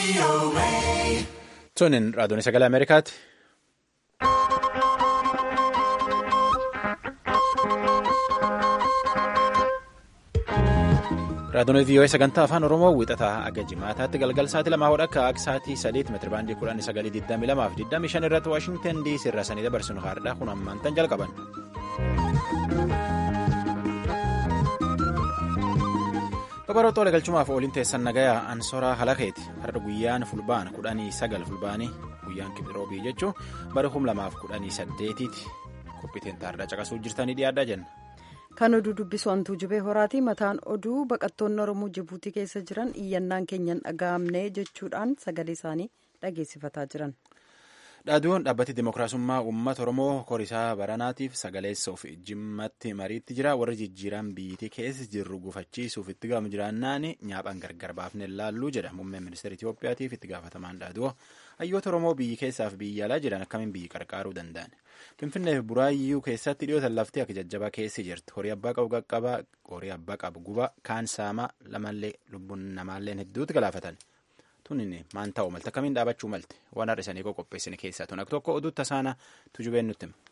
Tunin raadiyoon sagalee Ameerikaati. Raadiyoon VOA sagantaa afaan Oromoo wixataa aga jimaataatti galgal sa'aatii lamaa hodha akka akka sa'aatii sadeet meetira baandii kudhan sagalii digdamii lamaa fi digdamii shan irratti Waashingtan DC irraa sanii dabarsinu haadha kun ammaan tan jalqaban. Babaroo Xoolee galchumaaf ooliin teessan nagayaa Ansoraa Halakeeti har'a guyyaan fulbaana kudhanii sagal fulbaanii guyyaan kibiroobii jechuun bara kum lamaaf kudhanii saddeetiiti qophiiteen taardaa caqasuu jirtanii dhiyaadhaa jenna. Kan oduu dubbisu hantuu jibee horaati. Mataan oduu baqattoonni Oromoo Jibuutii keessa jiran iyyannaan keenyan dhaga'amne jechuudhaan sagalee isaanii dhageessifataa jiran. Dhaadduun dhaabbati Dimookiraasummaa Uummata Oromoo Korisaa Baranaatiif sagaleessuuf jimmatti mariitti jira. Warri jijjiiraan biyyattii keessa jirru gufachiisuuf itti gaafamu jiraannaan nyaaphaan gargar baafne ilaalluu jedha. Muummeen Ministeera Itoophiyaatiif itti gaafatamaan dhaaduu hayyoota Oromoo biyyi keessaaf biyya alaa jiran akkamiin biyyi qarqaaruu danda'an. Finfinnee fi Buraayyuu keessatti dhiyootan lafti akka jajjabaa keessi jirti. Horii abbaa qabu qaqqabaa, horii abbaa qabu guba, kaan saamaa lamallee lubbuun namaallee hedduutti galaafatan. Tunin maan ta'u malte akkamiin dhaabachuu malte waan har'isanii qopheessine keessaa tun akka tokko oduu tasaana tujubeen nutti hima.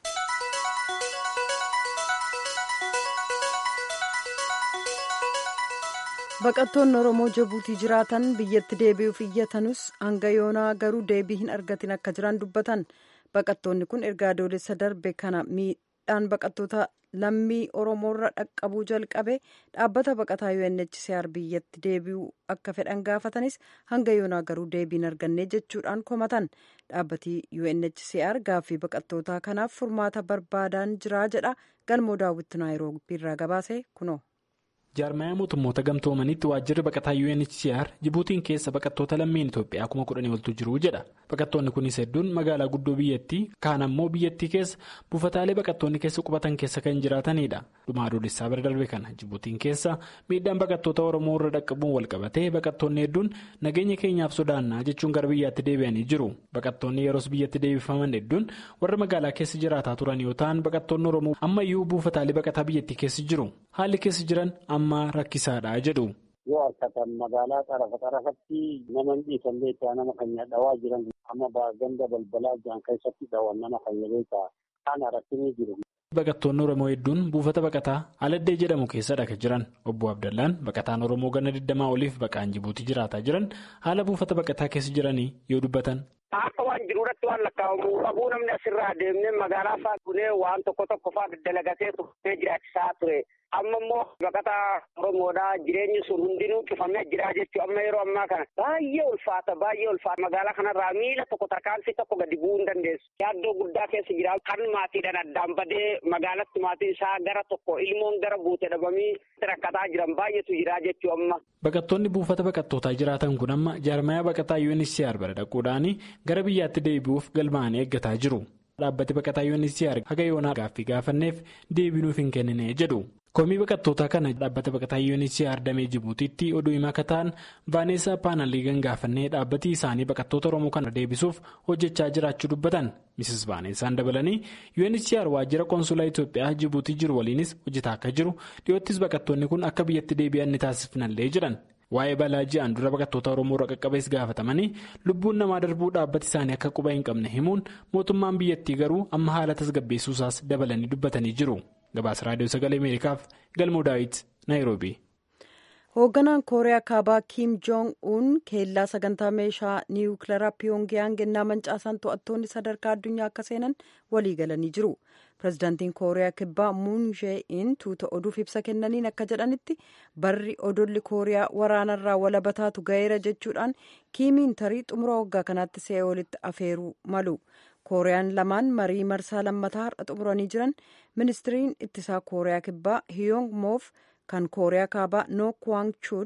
Baqattoonni Oromoo Jibuutii jiraatan biyyatti deebi'uuf iyyatanus hanga yoonaa garuu deebii hin argatin akka jiran dubbatan. Baqattoonni kun erga adoolessa darbe kana miidhaan baqattoota lammii Oromoorra dhaqqabuu jalqabe dhaabbata baqataa UNHCR biyyatti deebi'uu akka fedhan gaafatanis hanga yoonaa garuu deebii hin arganne jechuudhaan komatan. Dhaabbati UNHCR gaaffii baqattootaa kanaaf furmaata barbaadan jira jedha galmoo daawwitti naayiroobiirraa gabaase kunoo. jaarmayaa mootummoota gamtoomanitti waajjirri baqataa UNHCR Jibuutiin keessa baqattoota lammiin Itoophiyaa kuma kudhanii oltu jiru jedha. Baqattoonni kunis hedduun magaalaa guddoo biyyattii kaan ammoo biyyattii keessa buufataalee baqattoonni keessa qubatan keessa kan jiraatanidha. Dhuma adoolessaa bira darbe kana Jibuutiin keessa miidhaan baqattoota Oromoo irra dhaqqabuun walqabatee baqattoonni hedduun nageenya keenyaaf sodaannaa jechuun gara biyyaatti deebi'anii jiru. Baqattoonni yeroos biyyatti deebifaman hedduun warra magaalaa keessa jiraataa turan yoo ta'an baqattoonni Oromoo ammayyuu buufataalee baqataa biyyattii keessa jiru. Haalli keessa jiran amma rakkisaadha jedhu. Yoo harkatan magaalaa xarafa xarafatti nama hin dhiisan beektaa nama kan dhawaa jiran amma ganda balbalaa jiran keessatti dhawan nama kan beektaa kana rakkinni jiru. Baqattoonni Oromoo hedduun buufata baqataa Aladdee jedhamu keessadha kan jiran. Obbo Abdallaan baqataan Oromoo ganna 20 oliif baqaan Jibuutii jiraataa jiran haala buufata baqataa keessa jiranii yoo dubbatan. Akka waan jiru irratti waan lakkaa'amu qabuu namni asirraa adeemnee magaalaa fa'aa gunee waan tokko tokko fa'aa dalagatee turtee jiraachisaa ture. Amma immoo baqataa Oromoodhaa jireenyi sun hundinuu cufamee jira jechuudha. Amma yeroo ammaa kana baay'ee ulfaata baay'ee ulfaata magaalaa kanarraa miila tokko tarkaanfii tokko gadi bu'uu hin dandeessu. Yaaddoo guddaa keessa jira. Kan maatiidhaan addaan badee magaalatti maatiin isaa gara tokko ilmoon gara buute dhabamii rakkataa jiran baay'eetu jira jechuudha amma. Baqattoonni buufata baqattootaa jiraatan kun amma jaarmayaa baqataa UNHCR bira dhaquudhaan gara biyyaatti deebi'uuf galmaa'anii eeggataa jiru. Dhaabbati baqataa UNHCR haga yoonaa gaaffii gaafanneef deebinuuf hin kennine jedhu. Komii baqattootaa kana dhaabbata baqataa UNHCR damee Jibuutiitti oduu himaa akka ta'an Vaaneesaa Paanaliigan gaafannee dhaabbati isaanii baqattoota Oromoo kana deebisuuf hojjechaa jiraachuu dubbatan. Mrs Vaaneesaan dabalanii UNHCR waajjira konsulaa Itoophiyaa Jibuutii jiru waliinis hojjetaa akka jiru dhiyoottis baqattoonni kun akka biyyatti deebi'an ni taasifnallee jedhan. Waa'ee balaa ji'aan dura baqattoota Oromoo irra qaqqabees gaafatamanii lubbuun namaa darbuu dhaabbati isaanii akka quba hin qabne himuun mootummaan biyyattii garuu amma haala tasgabbeessuusaas dabalanii dubbatanii jiru. Gabaasa Raadiyoo Sagalee Ameerikaaf Galmoo Daawit Naayiroobii. Hoogganaan Kooriyaa Kaabaa Kiim Joong Un keellaa sagantaa meeshaa niwukilaraa Piyongiyaang ennaa mancaasaan to'attoonni sadarkaa addunyaa akka seenan walii galanii jiru. Pireezidaantiin Kooriyaa Kibbaa Muun Jee-in tuuta oduuf ibsa kennaniin akka jedhanitti barri odolli Kooriyaa waraanarraa walaba taatu ga'eera jechuudhaan Kiimiin tarii xumura waggaa kanaatti See'oolitti afeeruu malu. Kooriyaan lamaan marii marsaa lammataa har'a xumuranii jiran ministiriin ittisaa Kooriyaa Kibbaa Hiyong Moof kan Kooriyaa Kaabaa Nook Waang Chul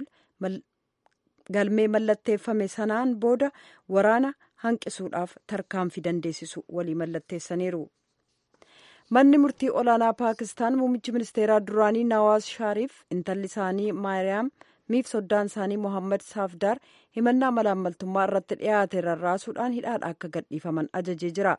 galmee mallatteeffame sanaan booda waraana hanqisuudhaaf tarkaanfii dandeessisu walii mallatteessaniiru. Manni murtii olaanaa Paakistaan muummichi ministeeraa duraanii Nawaaz Shaariif intalli isaanii Maariyaam miif soddaan isaanii Mohammad Saafdaar himannaa malaammaltummaa irratti dhiyaate rarraasuudhaan hidhaadha akka gadhiifaman ajajee jira.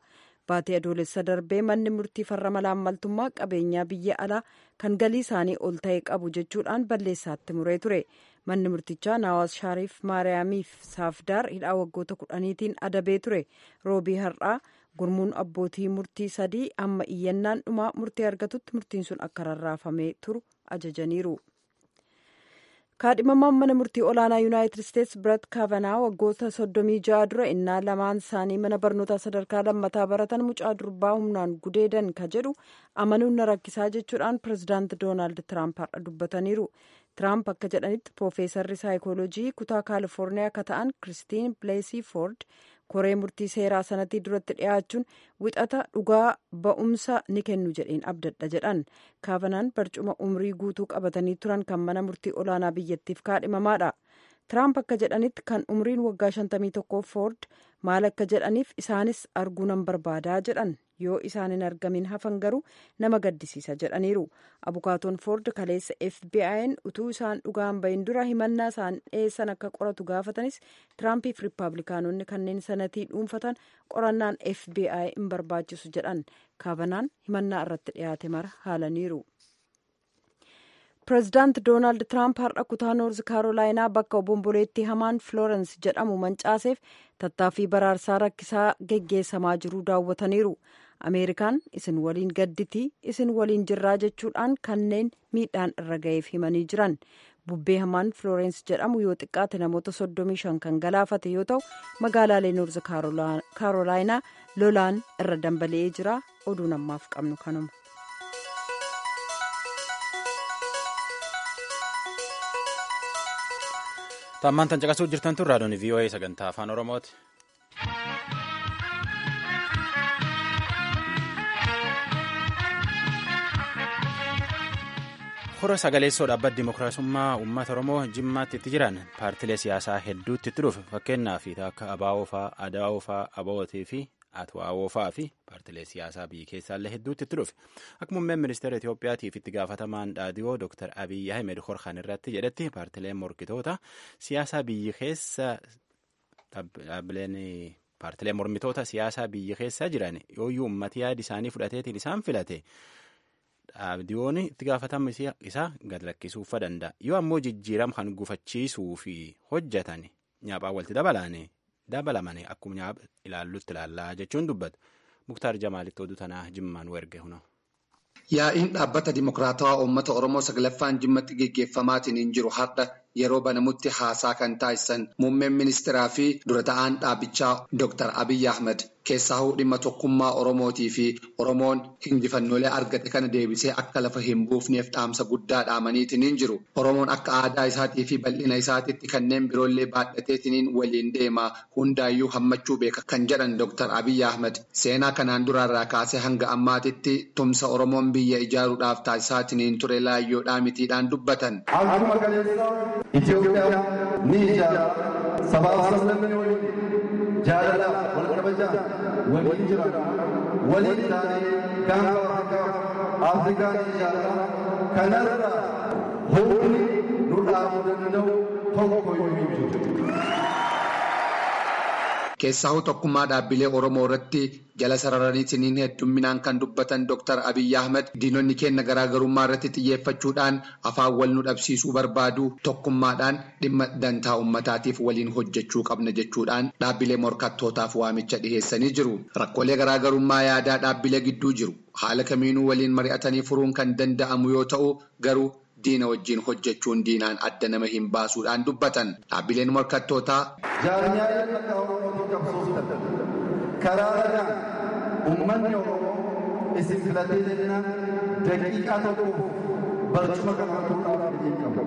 baatee adoolessa darbee manni murtii farra malaammaltummaa qabeenyaa biyya alaa kan galii isaanii ol ta'e qabu jechuudhaan balleessaatti muree ture manni murtichaa naawaas shaariif maariyaamiif saafdaar hidhaa waggoota kudhaniitiin adabee ture roobii har'aa gurmuun abbootii murtii sadii amma iyyannaan dhumaa murtii argatutti murtiin sun akka rarraafamee turu ajajaniiru. kaadhimamaan mana murtii olaanaa yuunaayitid isteetsi birat kaavanaa waggoota soddomii ja'a dura innaa lamaan isaanii mana barnootaa sadarkaa lammataa baratan mucaa durbaa humnaan gudeedan ka jedhu amanuun na rakkisaa jechuudhaan pirezidaanti doonaald tiraamp har'a dubbataniiru tiraamp akka jedhanitti piroofeesarri saayikoolojii kutaa kaalifoorniyaa akka ta'an kiristiin bileesii foord koree murtii seeraa sanatii duratti dhiyaachuun wixata dhugaa ba'umsa ni kennu jedheen abdadha jedhan kaavanaan barcuma umrii guutuu qabatanii turan kan mana murtii olaanaa biyyattiif kaadhimamaadha tiraamp akka jedhanitti kan umriin waggaa 51 foord maal akka jedhaniif isaanis arguu nan barbaadaa jedhan yoo isaan hin argamin hafan garuu nama gaddisiisa jedhaniiru abukaatoon foord kaleessa fbi'n utuu isaan dhugaan bahin dura himannaa isaan dhiyeessan akka qoratu gaafatanis tiraampiif riippaabilikaanonni kanneen sanatii dhuunfatan qorannaan fbi hin barbaachisu jedhan kaavanaan himannaa irratti dhiyaate mara haalaniiru. pireezidaanti doonaald tiraamp har'a kutaa noorz kaarolaayinaa bakka obomboleettii hamaan florens jedhamu mancaaseef tattaaffii baraarsaa rakkisaa geggeessamaa jiruu daawwataniiru ameerikaan isin waliin gadditii isin waliin jirraa jechuudhaan kanneen miidhaan irra ga'eef himanii jiran bubbee hamaan florens jedhamu yoo xiqqaate namoota 35 kan galaafate yoo ta'u magaalaalee noorz kaarolaayinaa lolaan irra dambali'ee jira oduu namaaf qabnu kanuma. Tammaan tan caqasuu jirtan tun raadiyoon VOA sagantaa afaan Oromooti. Hora sagaleessoo dhaabbata Dimookiraasummaa Uummata Oromoo Jimmaatti itti jiran paartilee siyaasaa hedduutti itti dhufe fakkeenyaaf akka Abaawoo fa'aa, Adaawoo fa'aa, Abawootii fi Atwaawoo fa'aa fi paartilee siyaasaa biyya keessaallee hedduutti itti dhufe. Akka muummeen ministeera Itoophiyaatiif itti gaafatamaan dhaadhiyoo Dr. Abiyyi Ahmed Horkan irratti jedhetti paartileen morkitoota siyaasaa biyya keessa dhaabbileen paartilee mormitoota siyaasaa biyya keessa jiran yooyyuu uummati yaada isaanii fudhateetiin isaan filate dhaabdiyoon itti gaafatama isaa gad lakkisuufa danda'a. Yoo ammoo jijjiirama kan gufachiisuu fi hojjetan nyaaphaan walitti dabalane dabalamane akkuma nyaapa ilaallutti ilaallaa jechuun dubbatu. Muktaar Jamaalitti oduu tanaa jimmaan werge hunoo. Yaa'iin dhaabbata Dimokiraatawaa Uummata Oromoo saglaffaan jimmatti geggeeffamaatiin hin jiru har'a yeroo banamutti haasaa kan taasisan muummeen ministeeraa fi dura ta'aan dhaabichaa Dr. Abiyyi Ahmed keessahuu dhimma tokkummaa Oromootii fi Oromoon injifannoolee argate kana deebisee akka lafa hin buufneef dhaamsa guddaa dhaamaniitiin hin jiru. Oromoon akka aadaa isaatii fi bal'ina isaatiitti kanneen biroollee baadhateetiin waliin deema hundaayyuu hammachuu beeka kan jedhan Dr. Abiyyi Ahmed seenaa kanaan duraarraa kaasee hanga ammaatitti tumsa Oromoon biyya ijaaruudhaaf taasisaatiin ture laayyoodhaa mitiidhaan dubbatan. Itoophiyaan ni ijaara sabaaf sablammii waliin jaalalaaf wal kabajaan waliin jiran waliin taanee gaanfa Afrikaa ni ijaara kanarra humni nu dhaabuu danda'u tokko iyyuu hin jiru. Keessahuu tokkummaa dhaabbilee Oromoo irratti jala sararaniitiin heddumminaan kan dubbatan Dr. Abiyyi Ahmed diinonni keenya garaagarummaa irratti xiyyeeffachuudhaan afaan wal nu dhabsiisuu barbaadu tokkummaadhaan dhimma dantaa uummataatiif waliin hojjechuu qabna jechuudhaan dhaabbilee morkattootaaf waamicha dhiheessanii jiru. Rakkoolee garaagarummaa yaadaa dhaabbilee gidduu jiru. Haala kamiinuu waliin mari'atanii furuun kan danda'amu yoo ta'u garuu diina wajjin hojjechuun diinaan adda nama hin baasuudhaan dubbatan dhaabbileen morkattootaa. Jaarmiyaaleen akka Oromootii qabsooftan karaa ragaan uummanni Oromoo isin filatee jennaan daqiiqaa tokkoof barcuma qabaatuudhaaf ni qabu.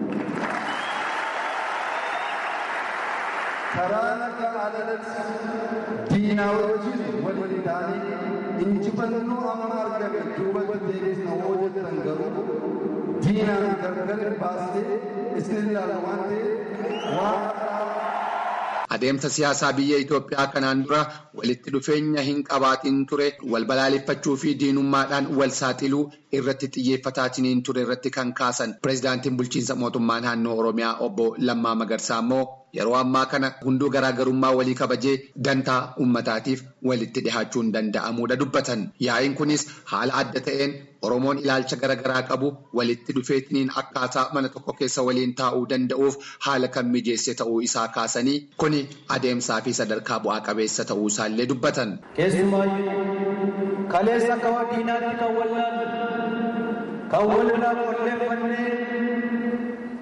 Karaa nagaa alatti diinaa wajjin waliin taanee injifannoo amma argame duubatti deebisna hoo jettan garuu diinaan gargar baastee isin ilaala waan ta'eef waan Adeemsa siyaasaa biyya Itoophiyaa kanaan dura walitti dhufeenya hin qabaatiin ture wal balaaleffachuu fi diinummaadhaan wal saaxiluu irratti xiyyeeffataatiin ture irratti kan kaasan pireezidaantiin bulchiinsa mootummaa naannoo Oromiyaa obbo Lammaa Magarsaa immoo yeroo ammaa kana hunduu garaagarummaa walii kabajee dantaa uummataatiif walitti dhihaachuun danda'amuudha dubbatan. Yaa'iin kunis haala adda ta'een Oromoon ilaalcha garaagaraa qabu walitti dhufeetiniin akkaataa mana tokko keessa waliin taa'uu danda'uuf haala kan mijeesse ta'uu isaa kaasanii kuni adeemsaa fi sadarkaa bu'aa qabeessa ta'uu isaallee dubbatan. Keessumaayyuu kaleessa akka diinaatti kan wallaalu kan walirraa qolleeffannee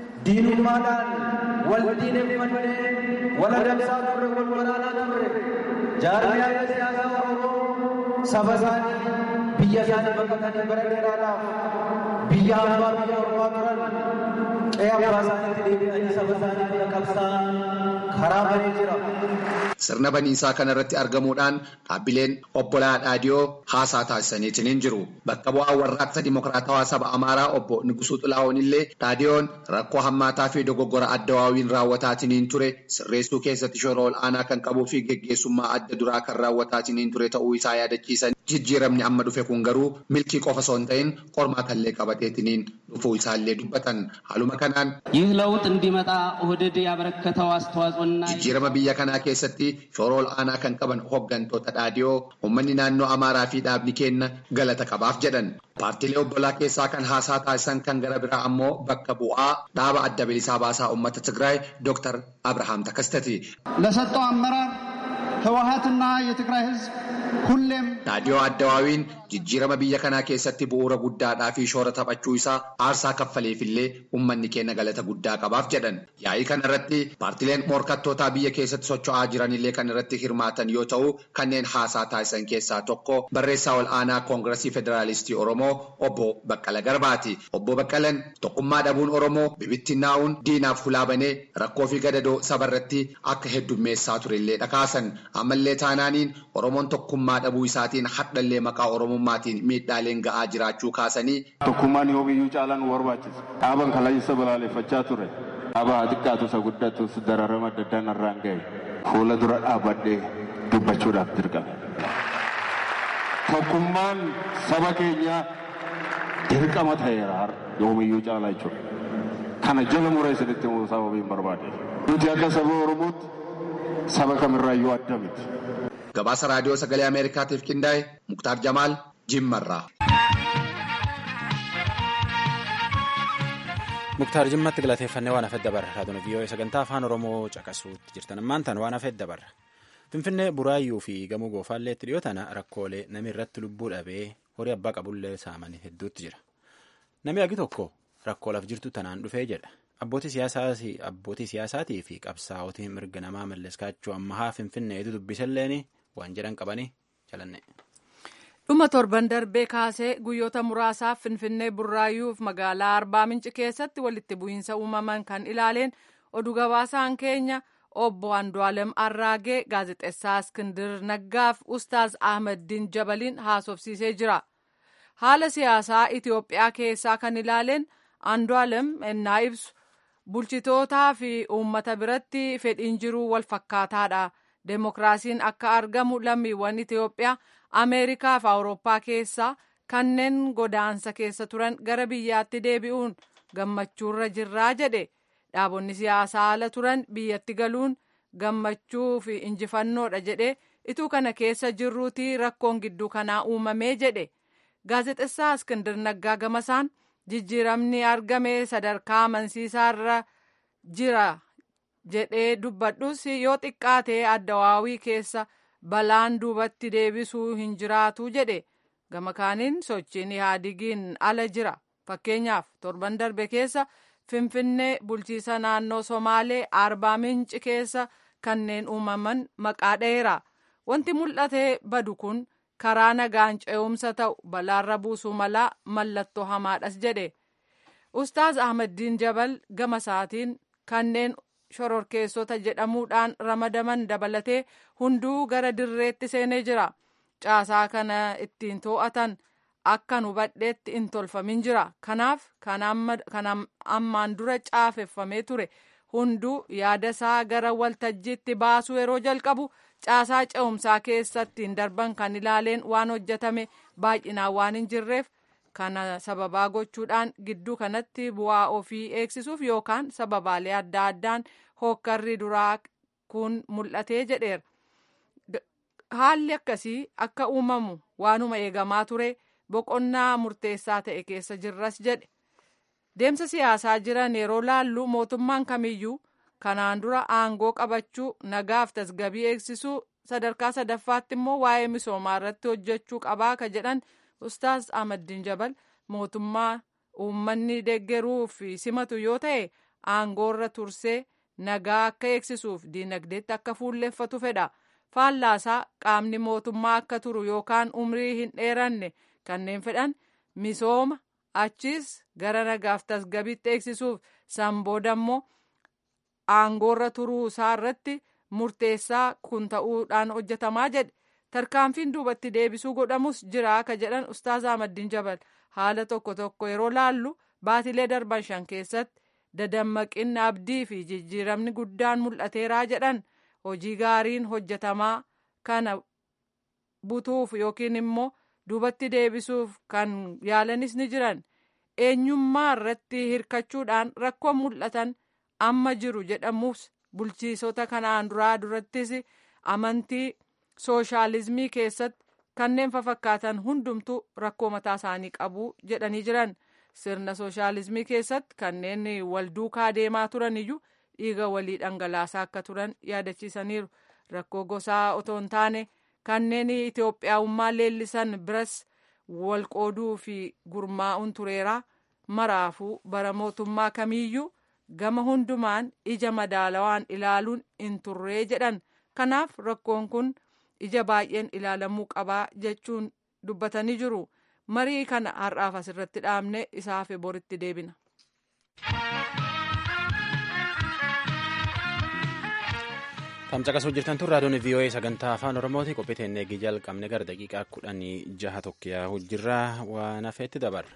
diinummaadhaan wal diineffannee wal adamsaa turre wal waraanaa turre jaarmiyaalee siyaasaa Oromoo saba isaanii biyya isaanii baqatanii bara dheeraadhaaf biyya hambaa biyya ormaa turan qe'ee abbaa isaaniitti deebi'anii saba isaanii bira qabsaa'an karaa banee jira. Sirna baniisaa kanarratti argamuudhaan dhaabbileen obbolaa Dhaadiyoo haasaa taasisaniitiin jiru. Bakka bu'aa warraaqsa Dimokiraatawaa saba Amaaraa obbo Nugusuu Xilaahuun illee Dhaadiyoon rakkoo hammaataa fi dogoggora adda waawiin raawwataatiin ture sirreessuu keessatti shoora ol'aanaa kan qabuu fi geggeessummaa adda duraa kan raawwataatiin ture ta'uu isaa yaadachiisan. Jijjiiramni amma dhufe kun garuu milkii qofa osoo hin ta'in qormaatallee qabateetiniin dhufuu isaallee dubbatan. Haaluma kanaan ይህ ለውጥ እንዲመጣ ኦህዴድ ያበረከተው አስተዋጽኦና jijjiirama biyya kanaa keessatti shoora ol'aanaa kan qaban hooggantoota dhaadiyoo uummanni naannoo amaaraa fi dhaabni keenya galata qabaaf jedhan. Paartiilee obbolaa keessaa kan haasaa taasisan kan gara biraa ammoo bakka bu'aa dhaaba adda bilisaa baasaa uummata Tigraay Dr. Abrahaam Takastati. ለሰጠው አመራር ህወሀትና የትግራይ ህዝብ ሁሌም Dhaadiyoo Addawaawiin jijjiirama biyya kanaa keessatti bu'uura guddaadhaa fi shoora taphachuu isaa aarsaa kaffaleefillee uummanni keenya galata guddaa qabaaf jedhan. Yaa'ii kana irratti paartileen morkattootaa biyya keessatti socho'aa jiranillee kan irratti hirmaatan yoo ta'u kanneen haasaa taasisan keessaa tokko barreessaa ol aanaa koongiresii federaalistii Oromoo obbo Baqqala Garbaati. Obbo Baqqalan tokkummaa dhabuun Oromoo bibittinnaa'uun diinaaf hulaa banee rakkoo fi gadadoo sabarratti akka heddummeessaa turellee dhakaasan. Ammallee taanaaniin Oromoon tokkummaa dhabuu isaatiin hadhallee maqaa Oromummaatiin miidhaaleen ga'aa jiraachuu kaasanii Tokkummaan yoomiyyuu caalaan nu barbaachisa. Dhaaban kalaayisa balaaleffachaa ture. Dhaaba xiqqaatu isa guddatus dararama adda addaa narraan ga'e. Fuula dura dhaabbadhee dubbachuudhaaf dirqame. Tokkummaan saba keenyaa dirqama ta'eera har'a yoomiyyuu caalaa jechuudha. Kana jala muree isinitti himuu sababiin barbaade. Nuti akka saba Oromootti saba kamirraayyuu adda miti. gabaasa raadiyoo sagalee Ameerikaatiif qindaa'e Muktaar Jamaal Jimmarraa. Muktaar Jimmatti galateeffannee waan hafedda barra. Raadiyoon vii'oo sagantaa afaan Oromoo caqasuutti jirtan ammaan tan waan hafedda barra. Finfinnee Buraayyuu fi Gamoo Goofaallee itti dhiyoo tana rakkoolee namni irratti lubbuu dhabee horii abbaa qabullee saamanii hedduutti jira. Namni agi tokko rakkoo laf jirtu tanaan dhufee jedha. Abbootii siyaasaatii fi qabsaa'otiin mirga namaa malleskaachuu ammahaa Finfinneetu dubbisalleen waan jedhan qabanii jalanne. dhuma torban darbee kaasee guyyoota muraasaaf finfinnee burraayyuuf magaalaa arbaa minci keessatti walitti bu'iinsa uumaman kan ilaaleen oduu gabaasaan keenya obbo Andu'aalem Arraagee gaazexeessaa Iskindir Naggaaf Ustaaz Ahmeddiin Jabaliin haasofsiisee jira. Haala siyaasaa Itoophiyaa keessaa kan ilaaleen Andu'aalem ennaa ibsu bulchitootaa fi uummata biratti fedhiin jiruu wal fakkaataadha. Deemokiraasiin akka argamu lammiiwwan Itoophiyaa Ameerikaa fi Awurooppaa keessaa kanneen godaansa keessa turan gara biyyaatti deebi'uun gammachuurra jirraa jedhe. Dhaabonni siyaasaa ala turan biyyatti galuun gammachuu fi injifannoodha jedhe ituu kana keessa jirruuti rakkoon gidduu kanaa uumamee jedhe. Gaazexessaa Iskindir Naggaa gamasaan jijjiiramni argame sadarkaa amansiisaarra jira jedhee dubbadhus yoo xiqqaate addawaawii keessa balaan duubatti deebisuu hin jiraatu jedhe gama kaaniin sochiin ihaadigiin ala jira fakkeenyaaf torban darbe keessa finfinnee bulchiisa naannoo somaalee arbaa minci keessa kanneen uumaman maqaa dheera wanti mul'atee badu kun karaa nagaan ce'umsa ta'u balaarra buusuu malaa mallattoo hamaadhas jedhe ustaaz ahmeddiin jabal gama isaatiin kanneen shororkeessota jedhamuudhaan ramadaman dabalatee hunduu gara dirreetti seenee jira caasaa kana ittiin to'atan akkan hubadheetti hin tolfamin jira kanaaf kan ammaan dura caafeffamee ture hunduu yaada isaa gara waltajjiitti baasuu yeroo jalqabu caasaa ce'umsaa keessatti hin darban kan ilaaleen waan hojjetame baay'inaan waan hin jirreef kana sababaa gochuudhaan gidduu kanatti bu'aa ofii eegsisuuf yookaan sababaalee adda addaan hookkarri duraa kun mul'atee jedheera. Haalli akkasii akka uumamu waanuma eegamaa ture boqonnaa murteessaa ta'e keessa jirras jedhe. Deemsa siyaasaa jiran yeroo laallu mootummaan kamiyyuu kanaan dura aangoo qabachuu nagaaf tasgabii eegsisuu sadarkaa sadaffaatti immoo waa'ee misoomaa irratti hojjechuu qabaa ka jedhan ustaas Ahmaddiin Jabal mootummaa uummanni deeggaruu fi simatu yoo ta'e aangoorra tursee nagaa akka eegsisuuf diinagdeetti akka fuulleeffatu fedha. Faallaasaa qaamni mootummaa akka turu yookaan umrii hin dheeranne kanneen fedhan misooma achiis gara nagaaf tasgabiitti eegsisuuf san booda immoo aangoorra turuu isaa irratti murteessaa kun ta'uudhaan hojjetamaa jedhe tarkaanfiin duubatti deebisuu godhamus jira ka jedhan ustaaz Ahmaddiin Jabal haala tokko tokko yeroo laallu baatilee darban shan keessatti dadammaqinni abdii fi jijjiiramni guddaan mul'ateeraa jedhan hojii gaariin hojjetamaa kana butuuf yookiin immoo duubatti deebisuuf kan yaalanis ni jiran eenyummaa irratti hirkachuudhaan rakkoon mul'atan amma jiru jedhamus bulchiisota kanaan duraa durattis amantii sooshaalizimii keessatti kanneen fafakkaatan hundumtu rakkoo mataa isaanii qabu jedhanii jiran sirna sooshaalizimii keessatti kanneen wal duukaa deemaa turan iyyuu dhiiga walii dhangalaasaa akka turan yaadachiisaniiru rakkoo gosaa otoo hin taane kanneen Itoophiyaawummaa leellisan biras wal qooduu fi gurmaa'uun tureeraa maraafuu bara mootummaa kamiiyyuu gama hundumaan ija madaalawaan ilaaluun hin turree jedhan kanaaf rakkoon kun ija baay'een ilaalamuu qabaa jechuun dubbatanii jiru marii kana har'aaf asirratti dhaabne isaaf boritti deebina. Tamcaqasuu jirtan tun raadiyoon VOA sagantaa afaan Oromooti qophii teennee eegii jalqabne gara daqiiqaa kudhanii jaha tokko yaa'u jirra waan hafeetti dabarra.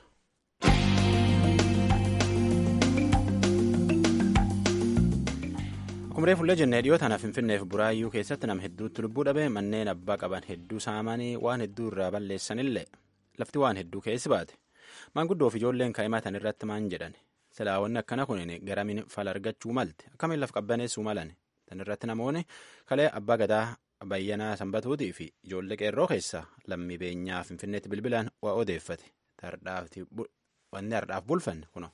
Akkuma reefullee jennee dhiyoo tanaaf Finfinneef Buraayyuu keessatti nama hedduutti lubbuu dhabe manneen abbaa qaban hedduu saamanii waan hedduu irraa balleessanillee lafti waan hedduu keessi baate maanguddoo fi ijoolleen kaa'imatan irratti maan jedhan silaawwanni akkana kun garamiin fala argachuu malte akkamiin laf qabbaneessuu malan tan irratti namoonni kalee abbaa gadaa bayyanaa sanbatuutii fi ijoollee qeerroo keessaa lammii beenyaa Finfinneetti bilbilaan waa odeeffate wanni hardhaaf bulfanne kuno.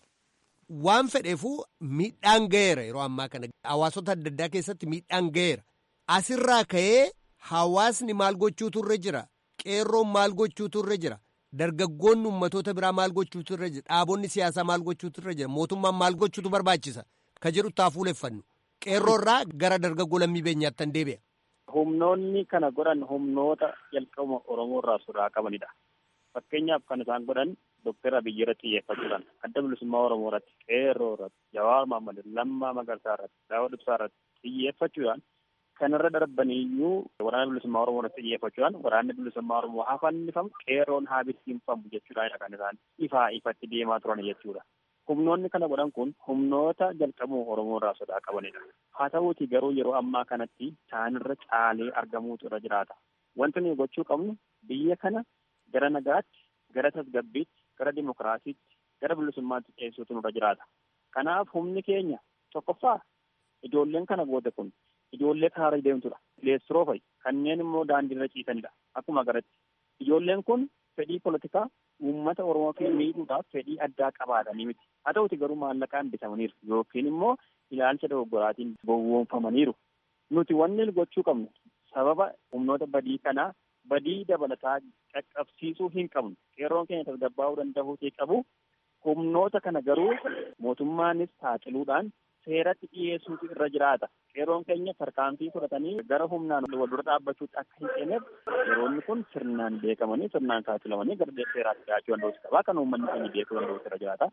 Waan fedheefuu miidhaan ga'eera yeroo ammaa kana hawaasota adda addaa keessatti miidhaan ga'eera. Asirraa ka'ee hawaasni maal gochuutu irra jira? Qeerroon maal gochuutu irra jira? Dargaggoonni ummatoota biraa maal gochuutu irra jira? Dhaabonni siyaasaa maal gochuutu irra jira? Mootummaan maal gochuutu barbaachisa? Ka jedhu taa fuuleffannu. Qeerroo irraa gara dargaggoo lammii beenyaatti tan deebi'a. Humnoonni kana godhan humnoota jalqabuma Oromoo irraa sodaa qabanidha. Fakkeenyaaf kan isaan godhan Dookter Abiyyi irratti xiyyeeffachuudhaan adda bilisummaa Oromoo irratti, qeerroo irratti, Jawaar Mohaammed, Lammaa Magarsaa irratti, Daawud Ibsaa irratti xiyyeeffachuudhaan kanarra darbaniyyuu waraana bilisummaa Oromoo irratti xiyyeeffachuudhaan waraanni bilisummaa Oromoo haa fannifamu qeerroon haa bittinfamu jechuudha kan isaan ifaa ifatti deemaa turan jechuudha. Humnoonni kana godhan kun humnoota jalqabuma Oromoo irraa sodaa qabanidha. Haa ta'uuti garuu yeroo ammaa kanatti isaanirra caalee argamuutu irra jiraata. Wanti nuyi gochuu qabnu biyya kana gara nagaatti, gara tasgabbiitti, gara dimokiraasiitti, gara bilisummaatti ceessuutu nurra jiraata. Kanaaf humni keenya tokkoffaa ijoolleen kana booda kun ijoollee karaarra deemtudha. Leessiroo fa'i kanneen immoo daandiirra ciisanidha. Akkuma agarratti ijoolleen kun fedhii polotikaa uummata Oromoo fi miidhuudhaaf fedhii addaa qabaatanii miti. Haa ta'uti garuu maallaqaan bitamaniiru yookiin immoo ilaalcha dogoggoraatiin gowwoomfamaniiru. Nuti wanni gochuu qabnu sababa humnoota badii kanaa badii dabalataa qaqqabsiisuu hin qabnu. Qeerroon keenya tasgabbaa'uu danda'uutii qabu. Humnoota kana garuu mootummaanis saaxiluudhaan seeratti dhiyeessuutu irra jiraata. Qeerroon keenya tarkaanfii fudhatanii gara humnaan wal dura dhaabbachuutti akka hin seeneef yeroonni kun sirnaan beekamanii sirnaan saaxilamanii gara seeraatti dhiyaachuu danda'uutu qaba. Kan uummanni keenya beekuu danda'uutu irra jiraata.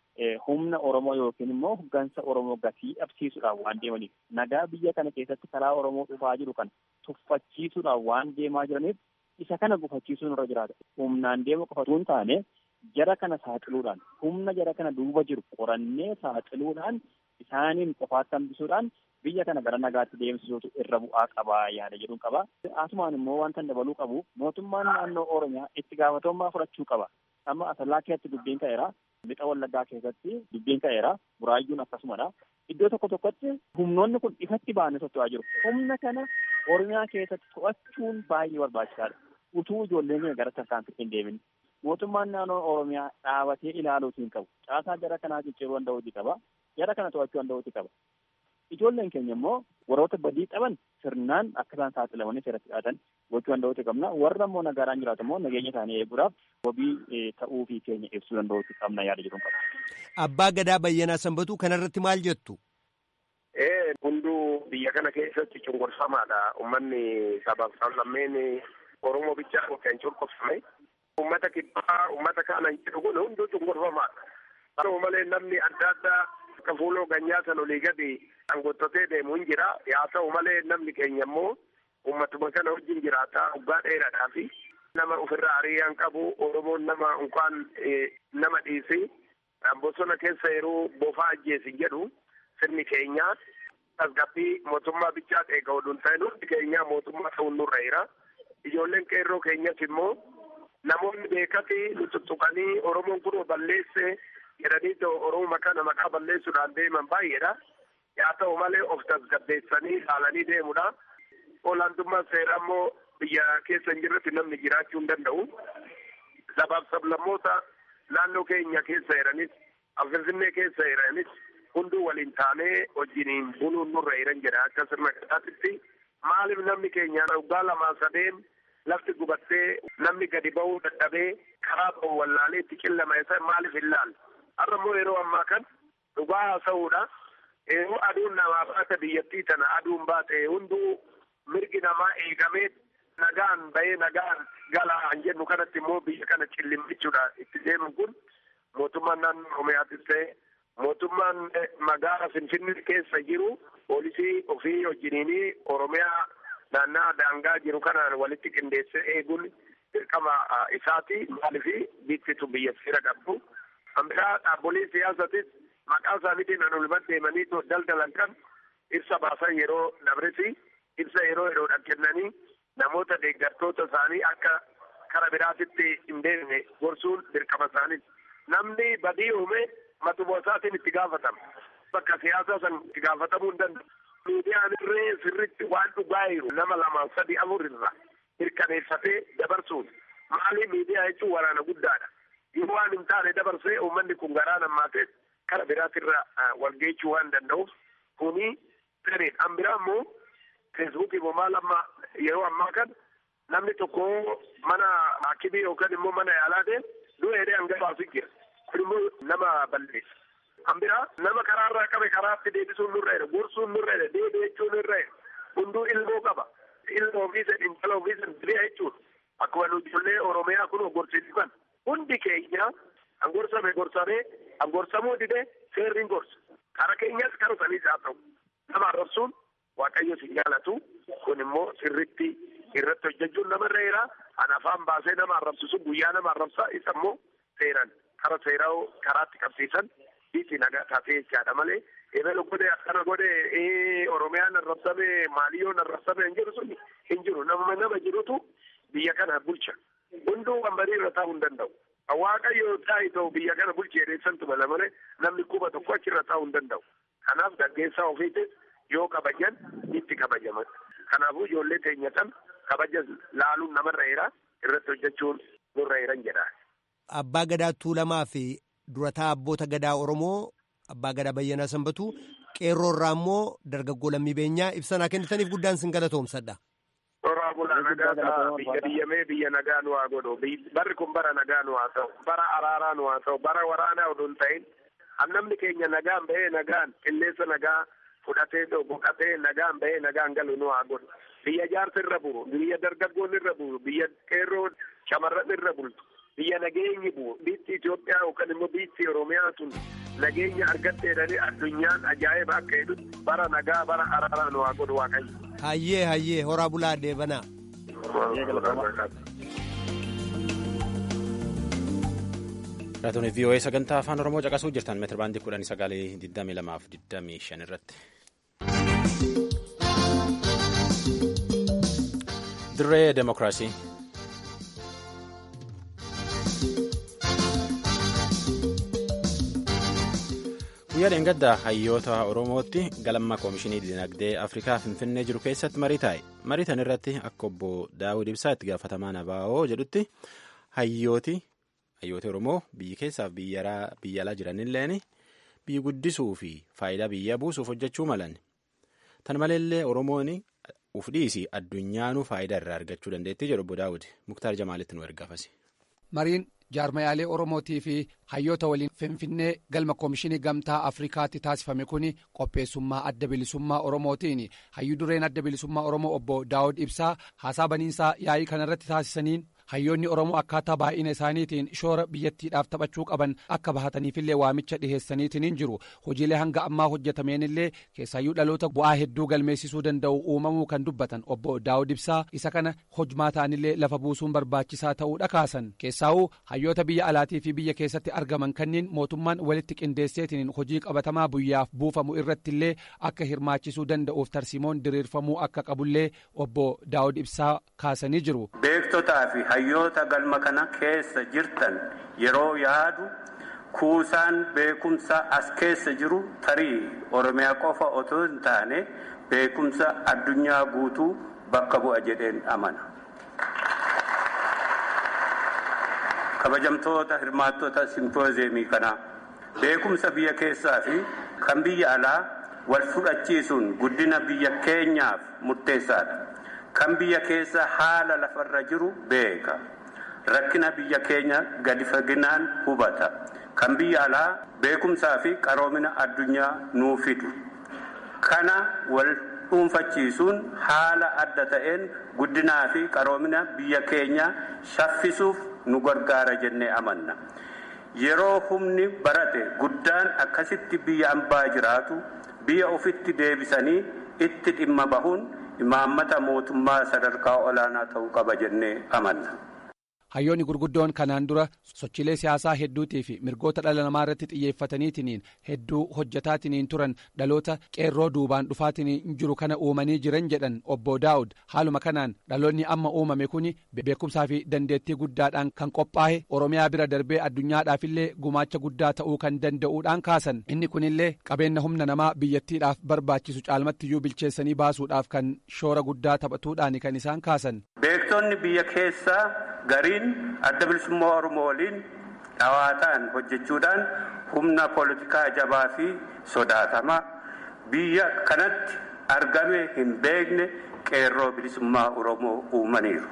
Humna Oromoo yookiin immoo hoggansa Oromoo gatii dhabsiisuudhaan waan deemaniif nagaa biyya kana keessatti karaa Oromoo dhufaa jiru kana tuffachiisuudhaan waan deemaa jiraniif isa kana gufachiisuun irra jiraata. Humnaan deemu qofatu hin taane jara kana saaxiluudhaan humna jara kana duuba jiru qorannee saaxiluudhaan isaaniin qofaatti hambisuudhaan biyya kana gara nagaatti deemsisuutu irra bu'aa qabaa yaada jedhuun qaba. Asumaan immoo wanta dabaluu qabu mootummaan naannoo Oromiyaa itti gaafatamummaa fudhachuu qaba. Amma asallaa keessatti dubbiin ka'eera. Lixa wallaggaa keessatti dubbiin ka'eera. Buraayyuun akkasumadha. Iddoo tokko tokkotti humnoonni kun ifatti ba'anii socho'aa jiru. Humna kana Oromiyaa keessatti to'achuun baay'ee barbaachisaadha. Utuu ijoolleen keenya gara tarkaanfitti hin deemin. Mootummaan naannoo Oromiyaa dhaabatee ilaaluutiin qabu. Caasaa jara kanaa cicciruu danda'uuti qaba. Jara kana to'achuu danda'uuti qaba. Ijoolleen keenya immoo warroota badii qaban sirnaan akka isaan saaxilamanii seeratti dhiyaatan gochuu danda'uuti qabna. Warra immoo nagaadhaan jiraatu immoo nageenya isaanii eeguudhaaf wabii ta'uu fi keenya ibsuu danda'uuti qabna yaada jedhuun qaba. Abbaa Gadaa Bayyanaa Sanbatuu kanarratti maal jettu? Ee hunduu biyya kana keessatti cunqursamaadha. Uummanni sabaaf sablammeen Oromoo bichaa kan cunqursame. Uummata kibbaa uummata kaana jedhu kun hunduu cunqursamaadha. Haa malee namni adda addaa akka fuuloo ganyaa san olii gadi dhangottotee deemu hin jira. Haa ta'u malee namni keenya immoo uummatuma kana wajjin jiraata waggaa dheeraadhaa fi nama ofirraa ariiyaan qabu Oromoon nama unkaan nama dhiisi. Bosona keessa yeroo bofaa ajjeesi jedhu sirni keenya tasgabbii mootummaa bichaa eega oduun ta'in hundi keenya mootummaa ta'uun nurra jira. Ijoolleen qeerroo keenyas immoo namoonni beekati nu tuttuqanii Oromoon kun balleesse jedhanii Oromoo kana maqaa balleessuudhaan deeman baay'eedha. Haa ta'u malee of tasgabbeessanii ilaalanii deemudha. Olaantummaan seeraa immoo biyya keessa hin jirretti namni jiraachuu hin danda'u. Sabaaf sablammoota naannoo keenya keessa jiranis Finfinnee keessa jiranis hunduu waliin taanee wajjiniin buluun nurra jiran jedha akka sirna gadaatitti maaliif namni keenya waggaa lamaa sadeen lafti gubattee namni gadi ba'uu dadhabee karaa ba'u wallaalee itti qillama isa maaliif hin laalle har'a immoo yeroo ammaa kan dhugaa haasa'uudha yeroo aduun namaa baate biyyattii tana aduun baate hunduu mirgi namaa eegamee nagaan bahee nagaan galaan jennu kanatti immoo biyya kana cillimmichuudha itti deemu kun mootummaan naannoo Oromiyaatis ta'e mootummaan magaala Finfinnee keessa jiru poolisii ofii wajjiniinii Oromiyaa naannaa daangaa jiru kanaan walitti qindeessee eeguun dirqama isaati maalifi biittitu biyya seera qabdu. Ambiraa dhaabbolee siyaasatis maqaa isaaniitiin anulman deemanii daldalan kan ibsa baasan yeroo dabresi ibsa yeroo yeroodhaan kennanii namoota deeggartoota isaanii akka kara biraatitti hin deemne gorsuun dirqama isaaniiti. Namni badii uume matuma isaatiin itti gaafatama. Bakka siyaasaa san itti gaafatamuu hin danda'u. Miidiyaan irree sirriitti waan dhugaa jiru nama lama sadi afur irra mirkaneeffatee dabarsuun maali miidiyaa jechuun waraana guddaadha. Yoo waan hin taane dabarsee uummanni kun garaa nammaatee kara biraatirra walgeechuu waan danda'uuf kuni sirriidha. An biraa immoo feesbuukii maal amma yeroo ammaa kan namni tokko mana haakimii yookaan immoo mana yaalaa ta'e du'a jedhee hangafaatu jira. Kun immoo nama balleessa. An biraa nama karaarraa qabe karaatti deebisuun nurra jira. Gorsuun nurra jira. Deebii jechuun nurra jira. Hunduu ilmoo qaba. Ilma ofiisa intala ofiisa diriyaa jechuudha. Akkuma nu ijoollee Oromiyaa kun gorsiisan. Hundi keenya an gorsame gorsamee an gorsamuu didee seerri hin gorsa. Kara keenyas kara saniis haa ta'u. Nama arrabsuun Waaqayyo si jaalatu kun immoo sirritti irratti hojjechuun namarra jira. An afaan baasee nama arrabsisu guyyaa nama arrabsaa isa immoo seeran kara seeraa karaatti qabsiisan biitti nagaa taatee jechaadha malee ebelu godhe akkana godhe Oromiyaan arrabsame maaliyyoon arrabsame hin jiru sun hin jiru nama nama jirutu biyya kana bulcha. Hunduu wambarii irra taa'uu hin danda'u. Waaqayyo taa'e ta'u biyya kana bulchee dheessantu mala malee namni quba tokko achirra taa'uu hin danda'u. Kanaaf gaggeessaa ofiitis yoo kabajan itti kabajaman. Kanaafuu ijoollee teenya kan kabaja laaluun namarra jira irratti hojjechuun nurra jiran jedha. Abbaa Gadaa Tuulamaa fi durataa abboota Gadaa Oromoo Abbaa Gadaa Bayyanaa Sanbatuu qeerroo irraa immoo dargaggoo lammii beenyaa ibsanaa kennitaniif guddaan sin galatoomsadha. Toraa bulaa nagaa ta'a biyya diyyamee biyya nagaa nu haa godhu barri kun bara nagaa nu haa ta'u bara araaraa nu haa ta'u bara waraanaa oduu hin ta'in namni keenya nagaan bahee nagaan qilleensa nagaa fudhatee boqatee nagaan bahee nagaan galu nu haa godhu biyya jaarsa irra buru biyya dargaggoon irra buru biyya qeerroo shamarran irra bultu biyya nageenyi buru biitti Itoophiyaa yookaan immoo biitti Oromiyaa tun nageenya argatteedhani addunyaan ajaa'iba akka jedhutti bara nagaa bara araaraa nu haa godhu waaqayyo. Hayyee hayyee horaa bulaa deebanaa. Raatoon VOA sagantaa afaan Oromoo caqasuu jirtan meetira baandii kudhanii sagalee 22 fi 25 irratti. Dirree Demokiraasii. guyyaa dheengaddaa hayyoota oromootti galma koomishinii dinagdee afrikaa finfinnee jiru keessatti marii taa'e marii tan irratti akka obbo daawud ibsaa itti gaafatamaan abaa'oo jedhutti hayyooti hayyooti oromoo biyyi keessaaf biyya alaa jiranilleen biyyi guddisuu fi faayidaa biyya buusuuf hojjechuu malan tan maleellee oromoon uf dhiisii addunyaanuu faayidaa irraa argachuu dandeettii jedhu obbo daawud muktaar jamaalitti nu ergaafasi. mariin jaarmayaalee oromootii fi hayyoota waliin finfinnee galma koomishinii gamtaa afrikaatti taasifame kun qopheessummaa adda bilisummaa oromootiin hayyuu dureen adda bilisummaa oromoo obbo daawud ibsaa haasaa baniinsaa yaa'ii kanarratti taasisaniin hayyoonni oromoo akkaataa baay'ina isaaniitiin shoora biyyattiidhaaf taphachuu qaban akka bahataniifillee waamicha dhiheessaniitiin jiru hojiilee hanga ammaa hojjetameenillee keessaayyuu dhaloota bu'aa hedduu galmeessisuu danda'u uumamuu kan dubbatan obbo daawud ibsaa isa kana hojmaa ta'anillee lafa buusuun barbaachisaa ta'uudha kaasan keessaa'uu hayyoota biyya alaatii fi biyya keessatti argaman kanneen mootummaan walitti qindeesseetiin hojii qabatamaa biyyaaf buufamu irrattillee akka hirmaachisuu danda'uuf tarsiimoon diriirfamuu akka qabullee obbo daawud ibsaa kaasanii jiru. hayyoota galma kana keessa jirtan yeroo yaadu kuusaan beekumsa as keessa jiru tarii oromiyaa qofa otoo hin taane beekumsa addunyaa guutuu bakka bu'a jedheen amana. kabajamtoota hirmaattota simpoozeemii kanaa beekumsa biyya keessaa fi kan biyya alaa wal fudhachiisuun guddina biyya keenyaaf murteessaadha. kan biyya keessa haala lafarra jiru beeka rakkina biyya keenya gadi faginaan hubata kan biyya alaa beekumsaa fi qaroomina addunyaa nuu fidu kana wal dhuunfachiisuun haala adda ta'een guddinaa fi qaroomina biyya keenya shaffisuuf nu gargaara jennee amanna yeroo humni barate guddaan akkasitti biyya ambaa jiraatu biyya ofitti deebisanii itti dhimma bahuun imaammata mootummaa sadarkaa olaanaa ta'uu qaba jennee amanna. hayyoonni gurguddoon kanaan dura sochiilee siyaasaa hedduutii fi mirgoota dhala namaa irratti xiyyeeffataniitiin hedduu hojjetaatiniin turan dhaloota qeerroo duubaan dhufaatiin jiru kana uumanii jiran jedhan obbo daawud haaluma kanaan dhaloonni amma uumame kun beekumsaa fi dandeettii guddaadhaan kan qophaa'e oromiyaa bira darbee addunyaadhaafillee gumaacha guddaa ta'uu kan danda'uudhaan kaasan inni kunillee qabeenya humna namaa biyyattiidhaaf barbaachisu caalmattiyyuu bilcheessanii baasuudhaaf kan shoora guddaa taphatuudhaan kan isaan kaasan. beektonni biyya keessaa gariin adda bilisummaa oromoo waliin dhawaataan hojjechuudhaan humna poolitikaa jabaa fi sodaatamaa biyya kanatti argame hin beekne qeerroo bilisummaa oromoo uumaniiru.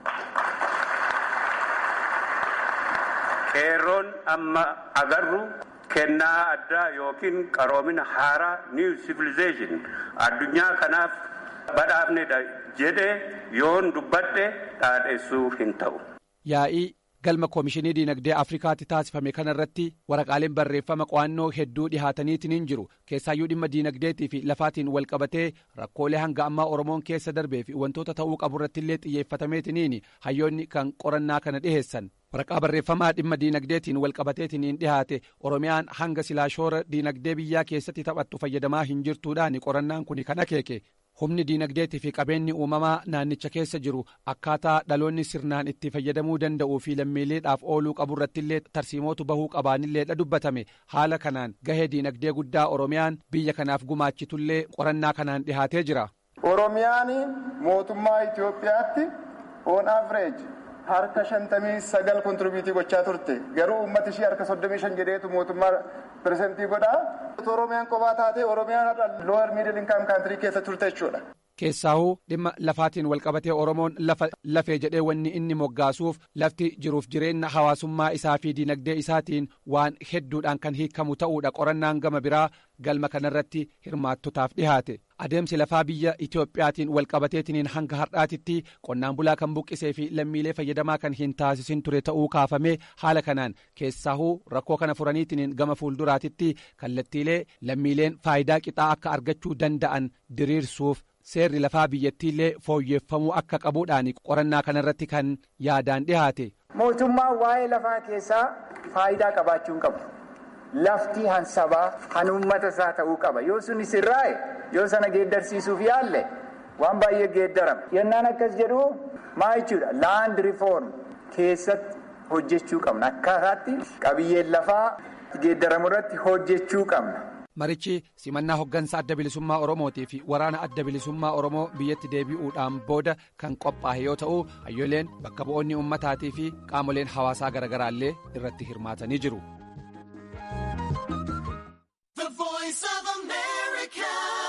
qeerroon amma agarru kennaa addaa yookiin qaroomina haaraa niw sivilization addunyaa kanaaf badhaafnedha jedhee yoon dubbadhe dhaadheessuu hin ta'u. yaa'ii galma koomishinii diinagdee afrikaatti taasifame kanarratti waraqaaleen barreeffama qo'annoo hedduu dhihaataniitiin jiru keessaayyuu dhimma diinagdeetii fi lafaatiin wal qabatee rakkoolee hanga ammaa oromoon keessa darbee fi wantoota ta'uu qaburrattillee xiyyeeffatameetiniin hayyoonni kan qorannaa kana dhiheessan waraqaa barreeffamaa dhimma diinagdeetiin wal qabateetiniin dhihaate oromiyaan hanga silaa shoora diinagdee biyyaa keessatti taphattu fayyadamaa hin jirtuudhaan qorannaan kun kan akeeke humni diinagdeetii fi qabeenyi uumamaa naannicha keessa jiru akkaataa dhaloonni sirnaan itti fayyadamuu danda'uu fi lammiileedhaaf ooluu qaburrattillee tarsiimootu bahuu qabaanilleedha dubbatame haala kanaan gahee diinagdee guddaa oromiyaan biyya kanaaf gumaachitullee qorannaa kanaan dhihaatee jira. oromiyaan mootummaa itiyoophiyaatti on average harka shantamii sagal kontribiutii gochaa turte garuu uummata ishii harka soddomii shan jedheetu mootummaa piresentii godhaa oromiyaan kophaa taate oromiyaan har'a lower middle income country keessa turte jechuudha. keessaahuu dhimma lafaatiin walqabatee oromoon lafa lafee jedhee wanni inni moggaasuuf lafti jiruuf jireenya hawaasummaa isaa fi diinagdee isaatiin waan hedduudhaan kan hiikamu ta'uudha qorannaan gama biraa galma kanarratti hirmaattotaaf dhihaate adeemsi lafaa biyya itiyoophiyaatiin walqabateetiniin hanga har'aatitti qonnaan bulaa kan buqqisee fi lammiilee fayyadamaa kan hin taasisin ture ta'uu kaafamee haala kanaan keessaahuu rakkoo kana furaniitiniin gama fuulduraatitti kallattiilee lammiileen faayidaa qixaa akka argachuu danda'an diriirsuuf seerri lafaa biyyattiillee fooyyeffamuu akka qabuudhaan qorannaa kanarratti kan yaadaan dhihaate. mootummaan waa'ee lafaa keessaa faayidaa qabaachuu hin qabu. lafti hansabaa han uummata isaa ta'uu qaba yoo sun sirraa'e yoo sana geeddarsiisuuf yaalle waan baay'ee geeddarama yennaan akkas jedhu maa jechuudha laand rifoorm keessatti hojjechuu qabna akkaataatti qabiyyeen lafaa geeddaramu irratti hojjechuu qabna marichi simannaa hoggansa adda bilisummaa oromootii fi waraana adda bilisummaa oromoo biyyatti deebi'uudhaan booda kan qophaa'e yoo ta'u hayyoleen bakka bu'oonni ummataatii fi qaamoleen hawaasaa garaagaraallee irratti hirmaatanii jiru.